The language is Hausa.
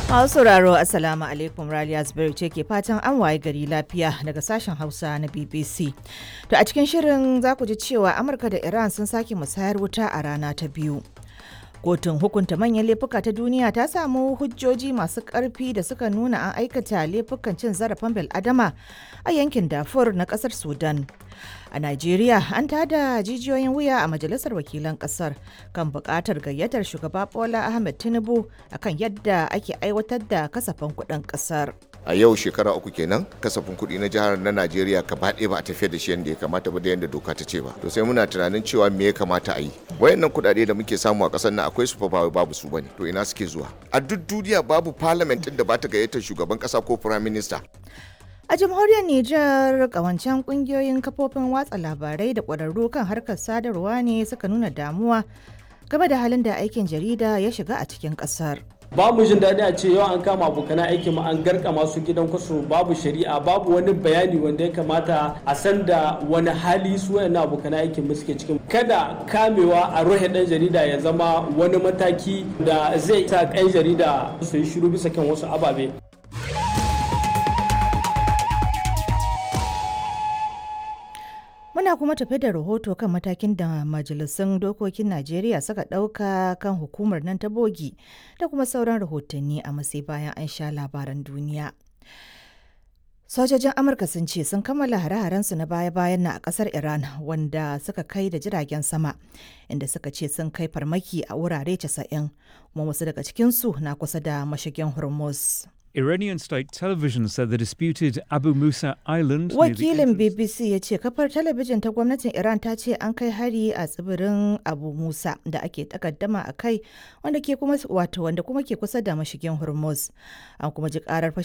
Masu sauraro Assalamu alaikum Raliya Zubairu ce ke fatan an waye gari lafiya daga sashen Hausa na BBC. To a cikin shirin za ku ji cewa Amurka da Iran sun sake musayar wuta a rana ta biyu. Kotun hukunta manyan laifuka ta duniya ta samu hujjoji masu ƙarfi da suka nuna an aikata laifukan cin zarafin bil'adama a yankin Darfur na ƙasar Sudan. A Najeriya an tada jijiyoyin wuya a Majalisar Wakilan Ƙasar kan buƙatar gayyatar shugaba Bola Ahmed Tinubu akan yadda ake aiwatar da kasafin kuɗin ƙasar. a yau shekara uku kenan kasafin kuɗi na jihar na najeriya gaba ɗaya ba a tafiyar da shi yadda ya kamata ba da yadda doka ta ce ba to sai muna tunanin cewa me ya kamata a yi wayannan kuɗaɗe da muke samu a ƙasar nan akwai su fa ba babu su bane to ina suke zuwa a duk duniya babu parliament ɗin da ba ta gayyatar shugaban ƙasa ko prime minister A jamhuriyar Nijar kawancen kungiyoyin kafofin watsa labarai da ƙwararru kan harkar sadarwa ne suka nuna damuwa game da halin da aikin jarida ya shiga a cikin ƙasar. ba mu jin daɗi a ce yau an kama abokan aikin mu an garka masu gidan kwaso babu shari'a babu wani bayani wanda ya kamata a san da wani hali su wayannan abokan aikin mu suke cikin kada kamewa a rohe ɗan jarida ya zama wani mataki da zai sa ɗan jarida su yi shiru bisa kan wasu ababe Muna kuma tafe da rahoto kan matakin da majalisun dokokin Najeriya suka ɗauka kan hukumar nan ta bogi da kuma sauran rahotanni a masai bayan an sha labaran duniya. Sojojin Amurka sun ce sun kammala hare-harensu na baya-bayan na a ƙasar Iran wanda suka kai da jiragen sama inda suka ce sun kai farmaki a wurare 90 kuma wasu daga cikinsu na kusa da mashigin Hormuz. Iranian state television said the disputed Abu Musa Island. near the Wakilin entrance- BBC ya ce kafar talabijin ta gwamnatin Iran ta ce an kai hari a tsibirin Abu Musa da ake takaddama a kai wanda ke kuma wato wanda kuma ke kusa da mashigin Hormuz. An kuma ji karar